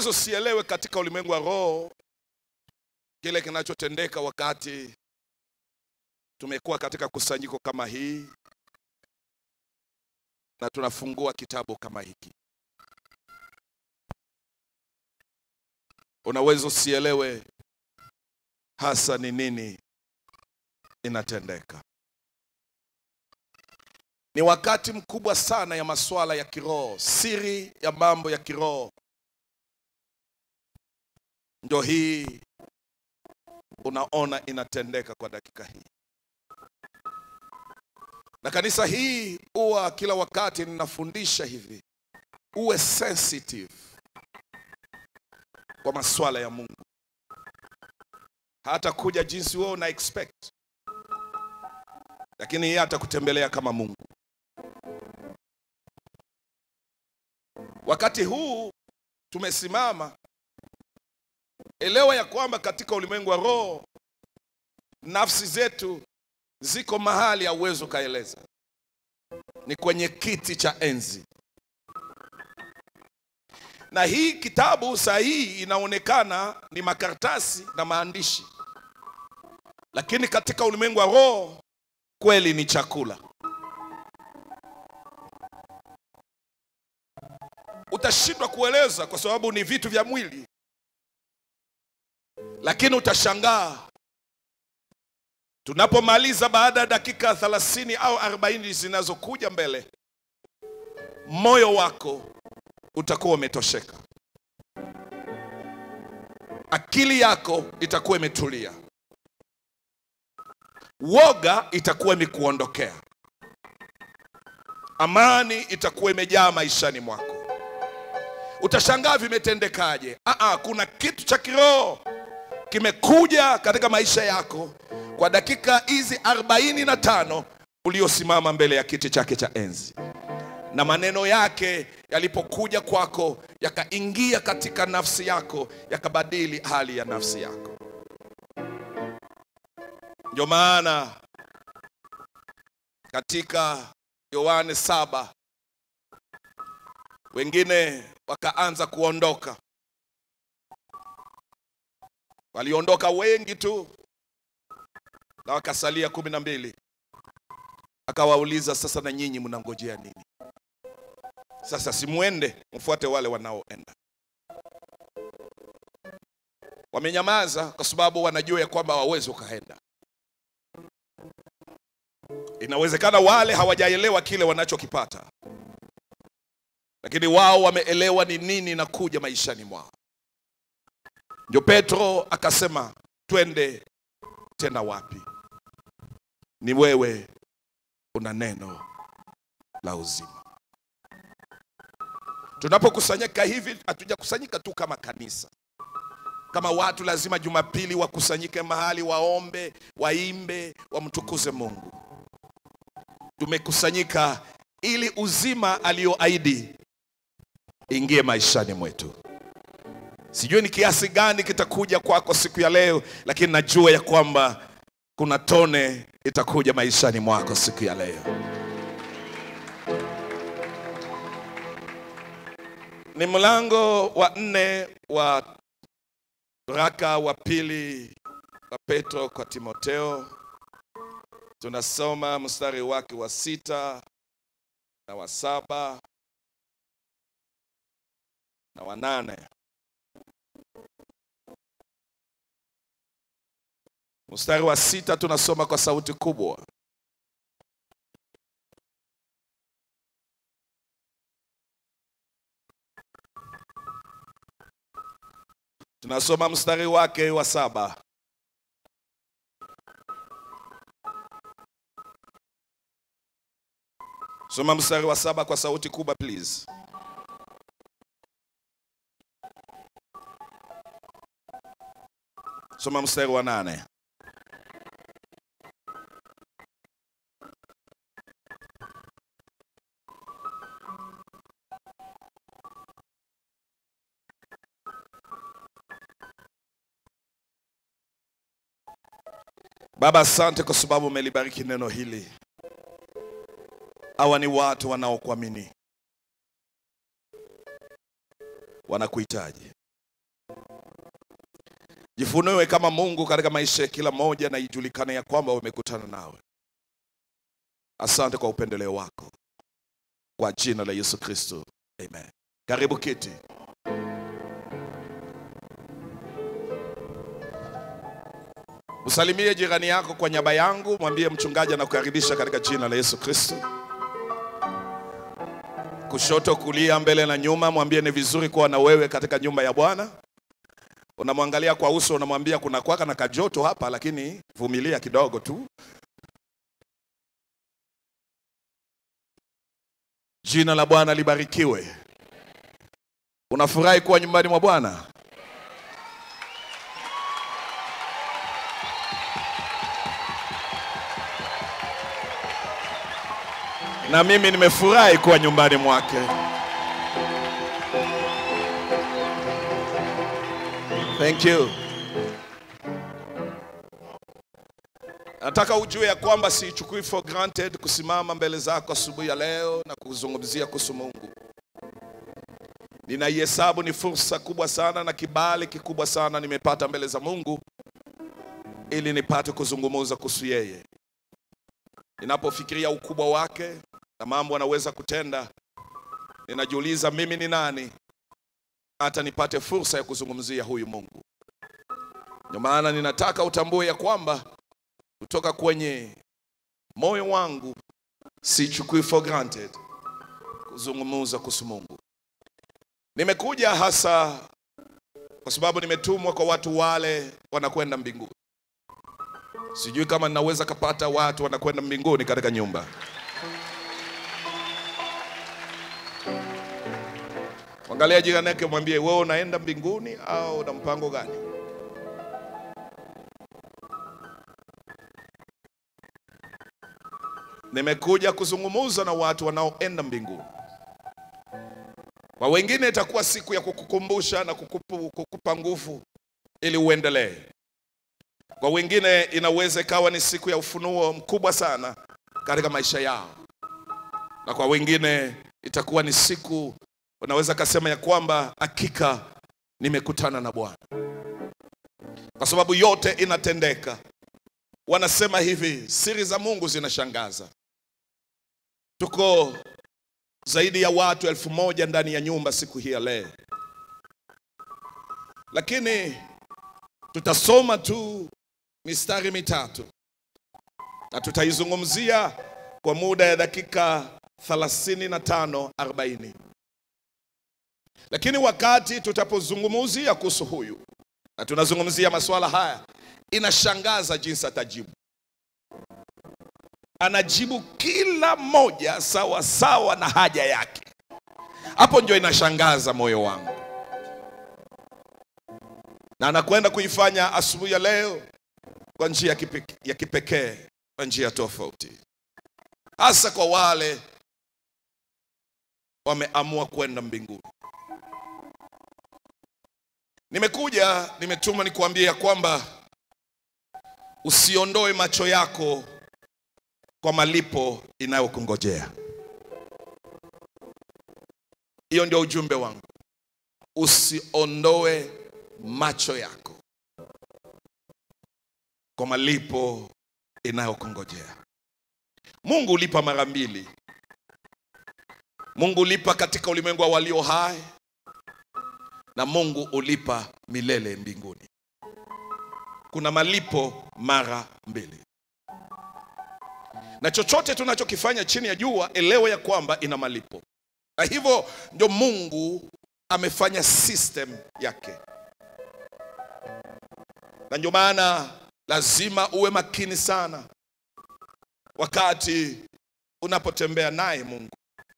Unaweza usielewe katika ulimwengu wa roho kile kinachotendeka wakati tumekuwa katika kusanyiko kama hii na tunafungua kitabu kama hiki. Unaweza usielewe hasa ni nini inatendeka. Ni wakati mkubwa sana ya masuala ya kiroho, siri ya mambo ya kiroho ndio hii unaona inatendeka kwa dakika hii, na kanisa hii huwa kila wakati ninafundisha hivi, uwe sensitive kwa masuala ya Mungu, hata kuja jinsi wewe una expect, lakini yeye atakutembelea kama Mungu. Wakati huu tumesimama, elewa ya kwamba katika ulimwengu wa roho nafsi zetu ziko mahali hauwezi ukaeleza, ni kwenye kiti cha enzi. Na hii kitabu saa hii inaonekana ni makaratasi na maandishi, lakini katika ulimwengu wa roho kweli ni chakula. Utashindwa kueleza kwa sababu ni vitu vya mwili, lakini utashangaa tunapomaliza baada ya dakika 30 au 40 zinazokuja mbele, moyo wako utakuwa umetosheka, akili yako itakuwa imetulia, woga itakuwa imekuondokea, amani itakuwa imejaa maishani mwako. Utashangaa vimetendekaje? Aa, kuna kitu cha kiroho kimekuja katika maisha yako kwa dakika hizi arobaini na tano uliosimama mbele ya kiti chake cha enzi, na maneno yake yalipokuja kwako yakaingia katika nafsi yako yakabadili hali ya nafsi yako. Ndio maana katika Yohane saba wengine wakaanza kuondoka, waliondoka wengi tu na wakasalia kumi na mbili. Akawauliza, sasa na nyinyi mnangojea nini? Sasa simwende mfuate wale wanaoenda. Wamenyamaza kwa sababu wanajua ya kwamba hawawezi ukaenda. Inawezekana wale hawajaelewa kile wanachokipata, lakini wao wameelewa ni nini inakuja maishani mwao. Ndio Petro akasema, twende tena wapi? Ni wewe una neno la uzima. Tunapokusanyika hivi, hatujakusanyika tu kama kanisa, kama watu lazima Jumapili wakusanyike mahali waombe, waimbe, wamtukuze Mungu. Tumekusanyika ili uzima aliyoahidi ingie maishani mwetu. Sijui ni kiasi gani kitakuja kwako siku ya leo, lakini najua ya kwamba kuna tone itakuja maishani mwako siku ya leo. Ni mlango wa nne wa waraka wa pili wa Petro kwa Timoteo. Tunasoma mstari wake wa sita na wa saba na wa nane. Mstari wa sita tunasoma kwa sauti kubwa. Tunasoma mstari wake wa saba. Soma mstari wa saba kwa sauti kubwa please. Soma mstari wa nane. Baba, asante kwa sababu umelibariki neno hili. Hawa ni watu wanaokuamini, wanakuhitaji. jifunue kama Mungu katika maisha ya kila mmoja, na ijulikane ya kwamba wamekutana nawe. Asante kwa upendeleo wako, kwa jina la Yesu Kristo, amen. Karibu kiti. Usalimie jirani yako kwa nyaba yangu, mwambie mchungaji anakukaribisha katika jina la Yesu Kristo. Kushoto, kulia, mbele na nyuma, mwambie ni vizuri kuwa na wewe katika nyumba ya Bwana. Unamwangalia kwa uso, unamwambia kuna kwaka na kajoto hapa, lakini vumilia kidogo tu. Jina la Bwana libarikiwe. Unafurahi kuwa nyumbani mwa Bwana? Na mimi nimefurahi kuwa nyumbani mwake. Thank you. Nataka ujue ya kwamba siichukui for granted kusimama mbele zako asubuhi ya leo na kuzungumzia kuhusu Mungu. Ninaihesabu ni fursa kubwa sana na kibali kikubwa sana nimepata mbele za Mungu ili nipate kuzungumza kuhusu yeye. Ninapofikiria ukubwa wake na mambo anaweza kutenda, ninajiuliza mimi ni nani hata nipate fursa ya kuzungumzia huyu Mungu. Ndio maana ninataka utambue ya kwamba kutoka kwenye moyo wangu sichukui for granted kuzungumza kuhusu Mungu. Nimekuja hasa kwa sababu nimetumwa kwa watu wale wanakwenda mbinguni. Sijui kama ninaweza kapata watu wanakwenda mbinguni katika nyumba. Angalia jirani yake, mwambie wewe unaenda mbinguni au una mpango gani? Nimekuja kuzungumza na watu wanaoenda mbinguni. Kwa wengine itakuwa siku ya kukukumbusha na kukupu, kukupa nguvu ili uendelee. Kwa wengine inaweza ikawa ni siku ya ufunuo mkubwa sana katika maisha yao, na kwa wengine itakuwa ni siku unaweza kasema ya kwamba hakika nimekutana na Bwana, kwa sababu yote inatendeka. Wanasema hivi, siri za Mungu zinashangaza. Tuko zaidi ya watu elfu moja ndani ya nyumba siku hii ya leo, lakini tutasoma tu mistari mitatu na tutaizungumzia kwa muda ya dakika 35 40 lakini wakati tutapozungumzia kuhusu huyu na tunazungumzia masuala haya, inashangaza jinsi atajibu. Anajibu kila moja sawa sawa na haja yake. Hapo ndio inashangaza moyo wangu, na anakwenda kuifanya asubuhi ya leo kwa njia ya kipe- ya kipekee, kwa njia tofauti, hasa kwa wale wameamua kwenda mbinguni. Nimekuja, nimetuma nikuambia kwamba usiondoe macho yako kwa malipo inayokungojea. Hiyo ndio ujumbe wangu. Usiondoe macho yako kwa malipo inayokungojea. Mungu ulipa mara mbili. Mungu ulipa katika ulimwengu wa walio hai na Mungu ulipa milele mbinguni. Kuna malipo mara mbili, na chochote tunachokifanya chini ya jua, elewe ya kwamba ina malipo, na hivyo ndio Mungu amefanya system yake, na ndio maana lazima uwe makini sana wakati unapotembea naye Mungu.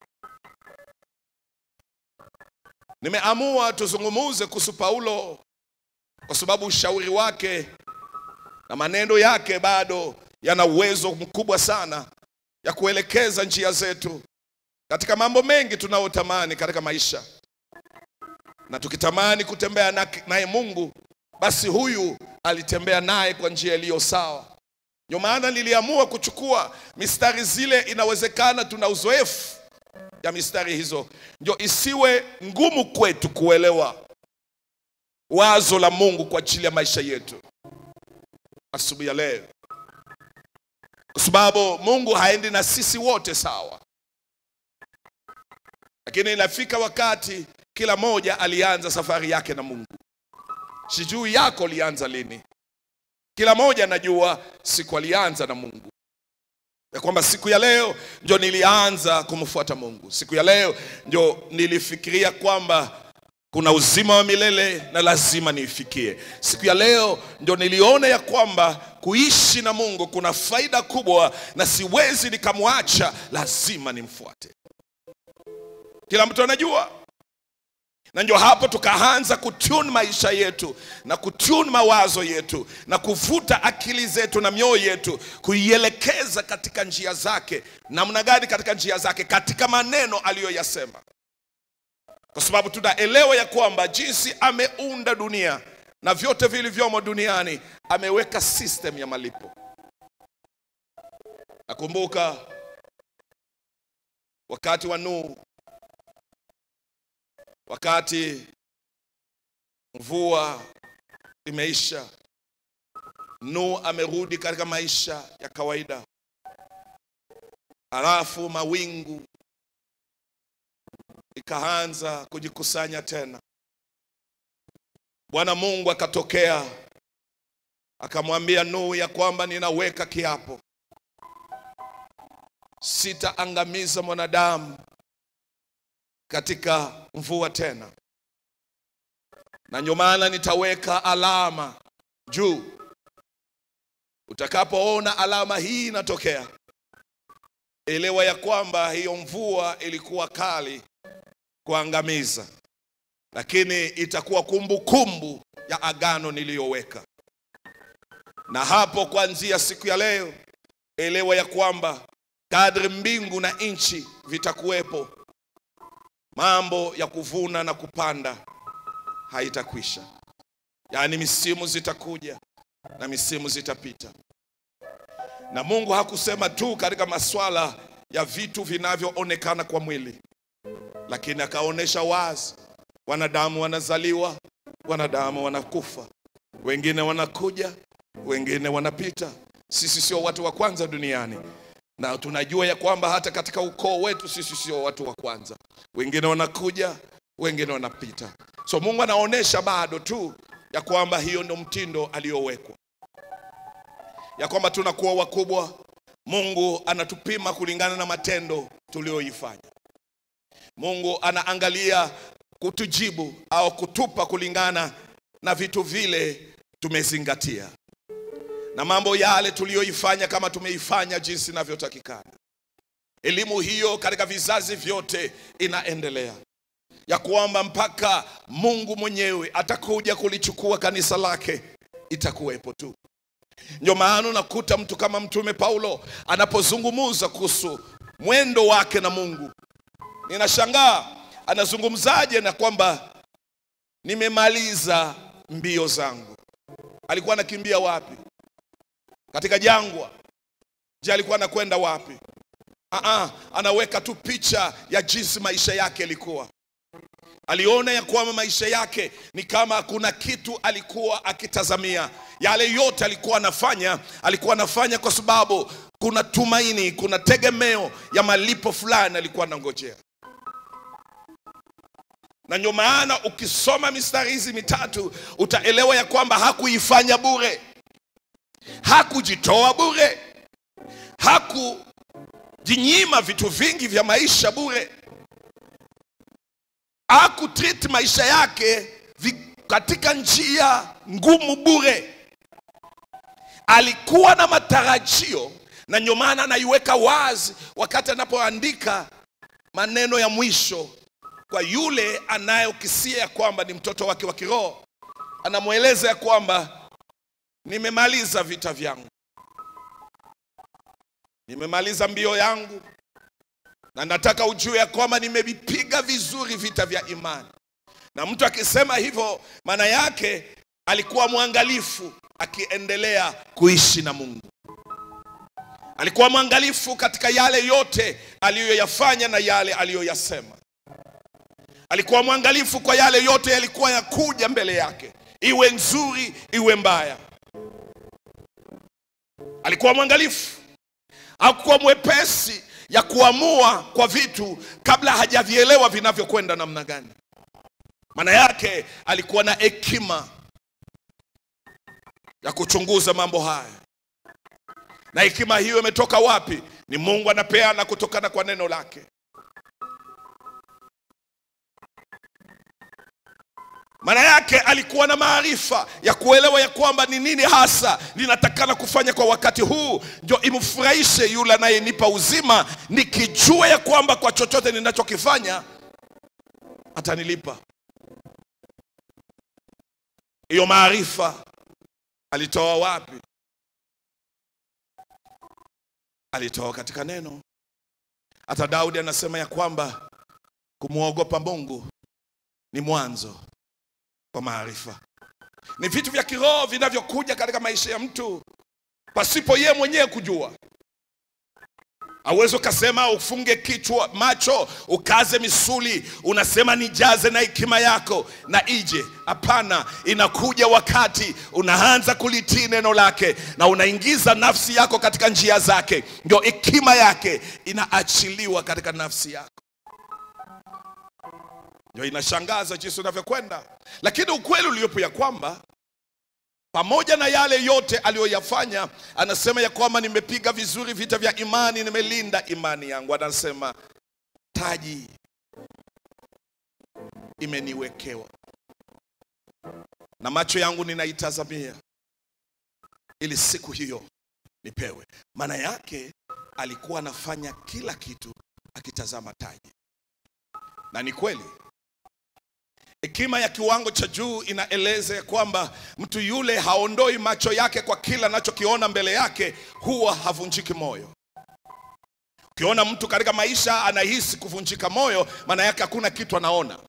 Nimeamua tuzungumuze kuhusu Paulo kwa sababu ushauri wake na maneno yake bado yana uwezo mkubwa sana ya kuelekeza njia zetu katika mambo mengi tunayotamani katika maisha, na tukitamani kutembea na- naye Mungu, basi huyu alitembea naye kwa njia iliyo sawa. Ndio maana niliamua kuchukua mistari zile, inawezekana tuna uzoefu ya mistari hizo, ndio isiwe ngumu kwetu kuelewa wazo la Mungu kwa ajili ya maisha yetu asubuhi ya leo, kwa sababu Mungu haendi na sisi wote sawa, lakini inafika wakati kila moja alianza safari yake na Mungu. Sijui yako lianza lini. Kila moja anajua siku alianza na Mungu, ya kwamba siku ya leo ndio nilianza kumfuata Mungu. Siku ya leo ndio nilifikiria kwamba kuna uzima wa milele na lazima niifikie. Siku ya leo ndio niliona ya kwamba kuishi na Mungu kuna faida kubwa na siwezi nikamwacha, lazima nimfuate. Kila mtu anajua, na ndio hapo tukaanza kutune maisha yetu na kutune mawazo yetu na kuvuta akili zetu na mioyo yetu kuielekeza katika njia zake. Namna gani? Katika njia zake, katika maneno aliyoyasema kwa sababu tunaelewa ya kwamba jinsi ameunda dunia na vyote vilivyomo duniani ameweka system ya malipo. Nakumbuka wakati wa Nuhu, wakati mvua imeisha, Nuhu amerudi katika maisha ya kawaida, halafu mawingu ikaanza kujikusanya tena. Bwana Mungu akatokea akamwambia Nuhu ya kwamba ninaweka kiapo, sitaangamiza mwanadamu katika mvua tena, na ndio maana nitaweka alama juu. Utakapoona alama hii inatokea, elewa ya kwamba hiyo mvua ilikuwa kali kuangamiza, lakini itakuwa kumbukumbu ya agano niliyoweka. Na hapo kuanzia siku ya leo, elewa ya kwamba kadri mbingu na nchi vitakuwepo, mambo ya kuvuna na kupanda haitakwisha. Yaani misimu zitakuja na misimu zitapita, na Mungu hakusema tu katika maswala ya vitu vinavyoonekana kwa mwili lakini akaonyesha wazi, wanadamu wanazaliwa, wanadamu wanakufa, wengine wanakuja, wengine wanapita. Sisi sio watu wa kwanza duniani, na tunajua ya kwamba hata katika ukoo wetu sisi sio watu wa kwanza. Wengine wanakuja, wengine wanapita. So Mungu anaonyesha bado tu ya kwamba hiyo ndio mtindo aliyowekwa, ya kwamba tunakuwa wakubwa. Mungu anatupima kulingana na matendo tuliyoifanya. Mungu anaangalia kutujibu au kutupa kulingana na vitu vile tumezingatia na mambo yale tuliyoifanya, kama tumeifanya jinsi inavyotakikana. Elimu hiyo katika vizazi vyote inaendelea, ya kwamba mpaka Mungu mwenyewe atakuja kulichukua kanisa lake itakuwepo tu. Ndio maana unakuta mtu kama Mtume Paulo anapozungumza kuhusu mwendo wake na Mungu Ninashangaa anazungumzaje na kwamba nimemaliza mbio zangu. Alikuwa anakimbia wapi? Katika jangwa? Je, alikuwa anakwenda wapi? Aa, anaweka tu picha ya jinsi maisha yake yalikuwa. Aliona ya kwamba maisha yake ni kama kuna kitu alikuwa akitazamia. Yale yote alikuwa anafanya, alikuwa anafanya kwa sababu kuna tumaini, kuna tegemeo ya malipo fulani alikuwa anangojea na ndio maana ukisoma mistari hizi mitatu utaelewa ya kwamba hakuifanya bure, hakujitoa bure, hakujinyima vitu vingi vya maisha bure, hakutreat maisha yake vi, katika njia ngumu bure. Alikuwa na matarajio, na ndio maana anaiweka wazi wakati anapoandika maneno ya mwisho kwa yule anayokisia ya kwamba ni mtoto wake wa kiroho, anamweleza ya kwamba nimemaliza vita vyangu, nimemaliza mbio yangu, na nataka ujue ya kwamba nimevipiga vizuri vita vya imani. Na mtu akisema hivyo, maana yake alikuwa mwangalifu akiendelea kuishi na Mungu. Alikuwa mwangalifu katika yale yote aliyoyafanya na yale aliyoyasema alikuwa mwangalifu kwa yale yote yalikuwa yakuja mbele yake, iwe nzuri iwe mbaya. Alikuwa mwangalifu, hakuwa mwepesi ya kuamua kwa vitu kabla hajavielewa vinavyokwenda namna gani. Maana yake alikuwa na hekima ya kuchunguza mambo haya, na hekima hiyo imetoka wapi? Ni Mungu anapeana kutokana kwa neno lake. Maana yake alikuwa na maarifa ya kuelewa ya kwamba ni nini hasa linatakana kufanya kwa wakati huu, ndio imfurahishe yule anayenipa uzima, nikijua ya kwamba kwa chochote ninachokifanya atanilipa. Hiyo maarifa alitoa wapi? Alitoa katika neno. Hata Daudi anasema ya kwamba kumwogopa Mungu ni mwanzo kwa maarifa. Ni vitu vya kiroho vinavyokuja katika maisha ya mtu pasipo yeye mwenyewe kujua. Hauwezi ukasema ufunge kichwa macho ukaze misuli unasema nijaze na hekima yako na ije. Hapana, inakuja wakati unaanza kulitii neno lake na unaingiza nafsi yako katika njia zake, ndio hekima yake inaachiliwa katika nafsi yako. Ndio inashangaza jinsi unavyokwenda, lakini ukweli uliopo ya kwamba pamoja na yale yote aliyoyafanya, anasema ya kwamba nimepiga vizuri vita vya imani, nimelinda imani yangu. Anasema taji imeniwekewa na macho yangu ninaitazamia, ili siku hiyo nipewe. Maana yake alikuwa anafanya kila kitu akitazama taji, na ni kweli Hekima ya kiwango cha juu inaeleza ya kwamba mtu yule haondoi macho yake kwa kila anachokiona mbele yake, huwa havunjiki moyo. Ukiona mtu katika maisha anahisi kuvunjika moyo, maana yake hakuna kitu anaona,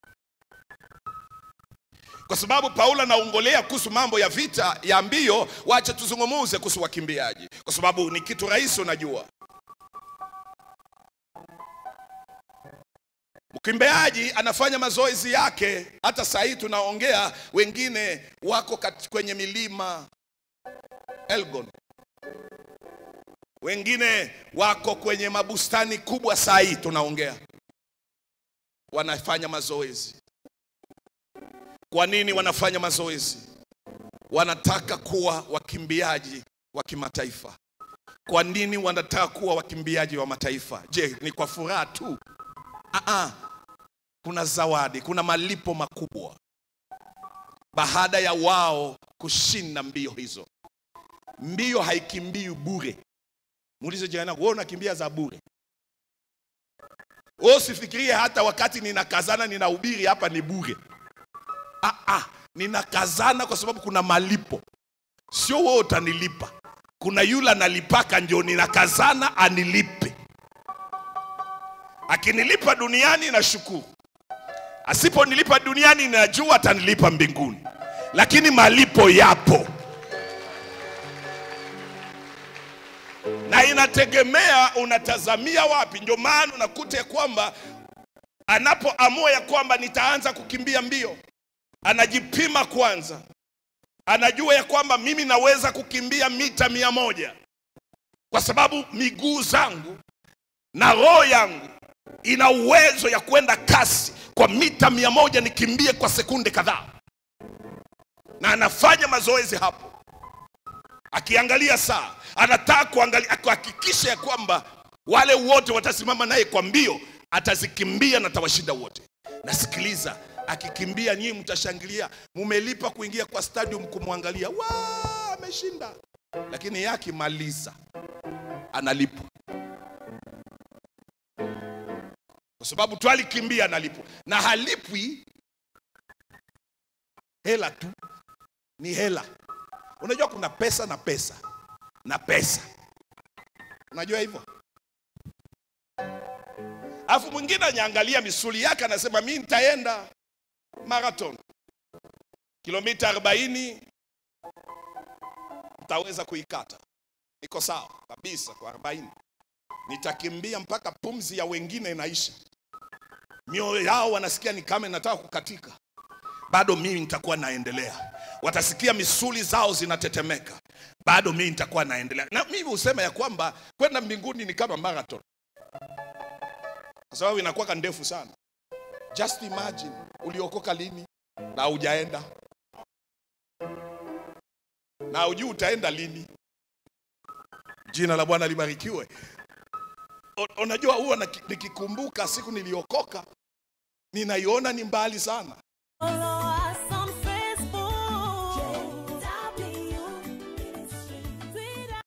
kwa sababu Paulo anaongolea kuhusu mambo ya vita ya mbio. Wacha tuzungumuze kuhusu wakimbiaji, kwa sababu ni kitu rahisi, unajua Mkimbiaji anafanya mazoezi yake. Hata saa hii tunaongea, wengine wako kat, kwenye milima Elgon, wengine wako kwenye mabustani kubwa. Saa hii tunaongea, wanafanya mazoezi. Kwa nini wanafanya mazoezi? Wanataka kuwa wakimbiaji wa kimataifa. Kwa nini wanataka kuwa wakimbiaji wa mataifa? Je, ni kwa furaha tu? Aa, kuna zawadi, kuna malipo makubwa baada ya wao kushinda mbio hizo. Mbio haikimbii bure. Muulize jirani yako, wewe unakimbia za bure? Wewe usifikirie hata wakati ninakazana ninahubiri hapa ni bure. Aa, ninakazana kwa sababu kuna malipo, sio wewe utanilipa. Kuna yule analipaka, ndio ninakazana anilipe. Akinilipa duniani nashukuru, asiponilipa duniani najua atanilipa mbinguni, lakini malipo yapo na inategemea unatazamia wapi. Ndio maana unakuta ya kwamba anapoamua ya kwamba nitaanza kukimbia mbio, anajipima kwanza, anajua ya kwamba mimi naweza kukimbia mita mia moja kwa sababu miguu zangu na roho yangu ina uwezo ya kwenda kasi kwa mita mia moja nikimbie kwa sekunde kadhaa, na anafanya mazoezi hapo, akiangalia saa, anataka kuangalia kuhakikisha ya kwamba wale wote watasimama naye kwa mbio, atazikimbia na atawashinda wote. Nasikiliza, akikimbia nyinyi mtashangilia, mumelipa kuingia kwa stadium kumwangalia, wa ameshinda, lakini yake maliza analipwa kwa sababu tu alikimbia analipwa, na halipwi hela tu, ni hela. Unajua kuna pesa na pesa na pesa, unajua hivyo. Alafu mwingine anyaangalia misuli yake, anasema mi nitaenda marathon kilomita 40 nitaweza kuikata, niko sawa kabisa kwa 40 nitakimbia mpaka pumzi ya wengine inaisha, mioyo yao wanasikia ni kama inataka kukatika, bado mimi nitakuwa naendelea. Watasikia misuli zao zinatetemeka, bado mimi nitakuwa naendelea. Na mimi husema ya kwamba kwenda mbinguni ni kama marathon, kwa sababu inakuwa ndefu sana. Just imagine uliokoka lini na hujaenda na hujui utaenda lini. Jina la Bwana libarikiwe. U- Unajua, huwa naki- nikikumbuka siku niliokoka ninaiona ni mbali sana.